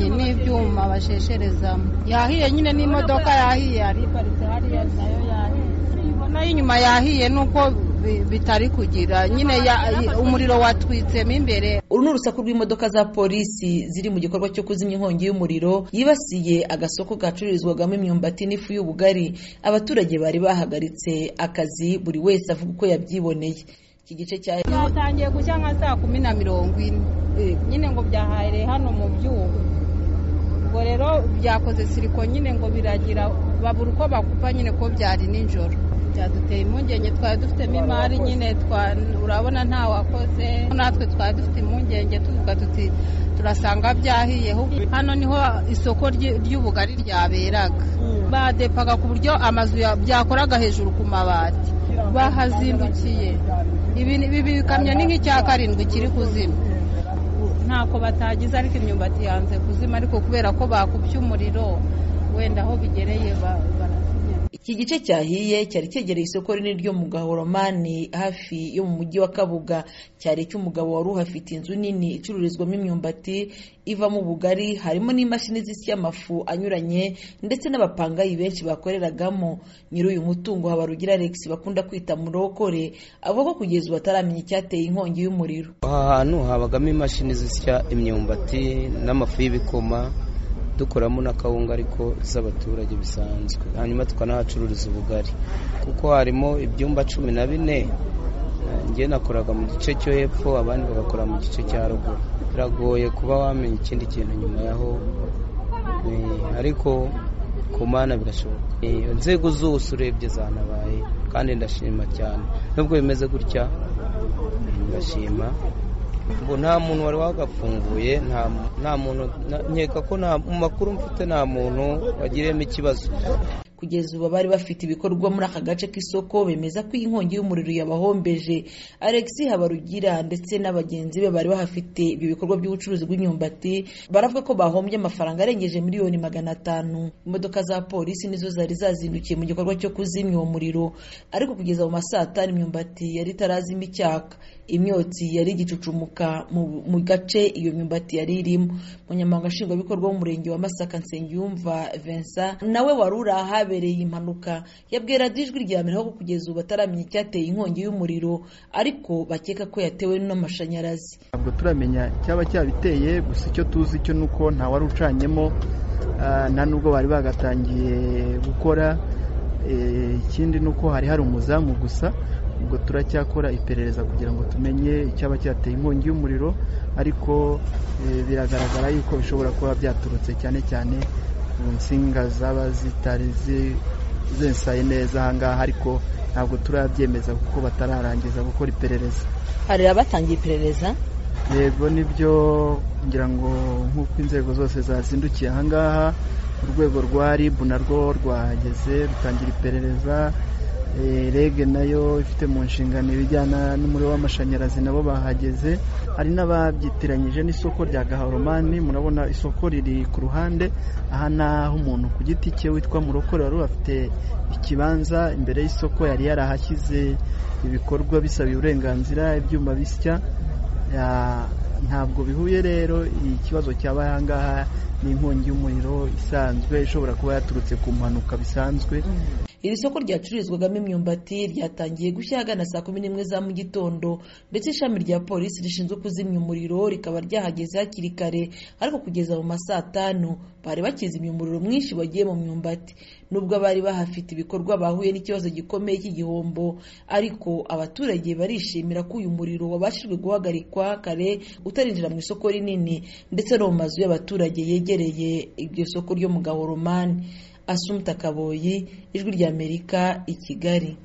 ibyuma bashesherezamo yahiye nyine n'imodoka yahiye yari iparitse hariya nayo yahiye ubona y'inyuma yahiye nuko bitari kugira nyine umuriro watwitsemo imbere uru ni urusaku rw'imodoka za polisi ziri mu gikorwa cyo kuzimya inkongi y'umuriro yibasiye agasoko gacururizwagamo imyumbati n'ifu y'ubugari abaturage bari bahagaritse akazi buri wese avuga uko yabyiboneye iki gice cya byatangiye gushya nka saa kumi na mirongo ine nyine ngo byahaye hano mu byuma ubwo rero byakoze siriko nyine ngo biragira babura uko bakupa nyine ko byari nijoro byaduteye impungenge twari dufitemo imari nyine urabona nta wakoze natwe twari dufite impungenge tuvuga tuti turasanga byahiye hano niho isoko ry'ubugari ryaberaga badepaga ku buryo amazu byakoraga hejuru ku mabati bahazindukiye ibi bikamyo ni nk'icya karindwi kiri kuzima ntako batagize ariko imyumbati yanze kuzima ariko kubera ko bakubye umuriro wenda aho bigereye iki gice cyahiye cyari cyegereye isoko rinini ryo mu gahoromani hafi yo mu mujyi wa kabuga cyari cy'umugabo wari uhafite inzu nini icururizwamo imyumbati ivamo ubugari harimo n'imashini zisya amafu anyuranye ndetse n'abapangayi benshi bakoreragamo nyiri uyu mutungo habarugira alex bakunda kwita murokore avuga ko kugeza ubu ataramenya icyateye inkongi y'umuriro aha hantu habagamo imashini zisya imyumbati n'amafu y'ibikoma dukoramo na kawunga ariko z'abaturage bisanzwe hanyuma tukanahacururiza ubugari kuko harimo ibyumba cumi na bine njye nakoraga mu gice cyo hepfo abandi bagakora mu gice cya ruguru biragoye kuba wamenya ikindi kintu nyuma yaho ariko ku mana birashoboka inzego zose urebye zanabaye kandi ndashima cyane nubwo bimeze gutya ndashima ngo nta muntu wari wagafunguye nta muntu nkeka ko mu makuru mfite nta muntu wagiriyemo ikibazo kugeza ubu abari bafite ibikorwa muri aka gace k'isoko bemeza ko iyi nkongi y'umuriro yabahombeje alex habarugira ndetse n'abagenzi be bari bahafite ibyo bikorwa by'ubucuruzi bw'imyumbati baravuga ko bahombye amafaranga arengeje miliyoni magana atanu imodoka za polisi nizo zari zazindukiye mu gikorwa cyo kuzimya uwo muriro ariko kugeza mu masaa atanu imyumbati yari itarazima icyaka imyotsi yari igicucumuka mu gace iyo myumbati yari irimo umunyamabanga nshingwabikorwa w'umurenge wa masaka nsengiyumva vincent nawe wari uri ahabereye impanuka yabwira ijwi rya mbere ko kugeza ubu bataramenya icyateye inkongi y'umuriro ariko bakeka ko yatewe n'amashanyarazi ntabwo turamenya icyaba cyabiteye gusa icyo tuzi cyo ni uko nta wari ucanyemo nta nubwo bari bagatangiye gukora ikindi ni uko hari hari umuzamu gusa ubwo turacyakora iperereza kugira ngo tumenye icyaba cyateye inkongi y'umuriro ariko biragaragara yuko bishobora kuba byaturutse cyane cyane mu nsinga zaba zitari zensaye neza ahangaha ariko ntabwo turabyemeza kuko batararangiza gukora iperereza hari abatangiye iperereza yego nibyo ngira ngo nk'uko inzego zose zazindukiye ahangaha urwego rwa rib narwo rwahageze rutangira iperereza rege nayo ifite mu nshingano ibijyana n'umuriro w'amashanyarazi nabo bahageze hari n'ababyitiranyije n'isoko rya gaharomani murabona isoko riri ku ruhande aha ni aho umuntu ku giti cye witwa murokore wari afite ikibanza imbere y'isoko yari yarahashyize ibikorwa bisabiye uburenganzira ibyuma bisya ntabwo bihuye rero ikibazo cyaba aha ngaha ni inkongi y'umuriro isanzwe ishobora kuba yaturutse ku mpanuka bisanzwe iri soko ryacururizwagamo imyumbati ryatangiye gushya ahagana saa kumi n'imwe za mu gitondo ndetse ishami rya polisi rishinzwe kuzimya umuriro rikaba ryahageze hakiri kare ariko kugeza mu masaa atanu bari bakizimya umuriro mwinshi wagiye mu myumbati nubwo abari bahafite ibikorwa bahuye n'ikibazo gikomeye cy'igihombo ariko abaturage barishimira ko uyu muriro wabashijwe guhagarikwa kare utarinjira mu isoko rinini ndetse no mu mazu y'abaturage yegereye iryo soko ryo mu gahoromani asumta kaboyi ijwi ry'amerika i kigali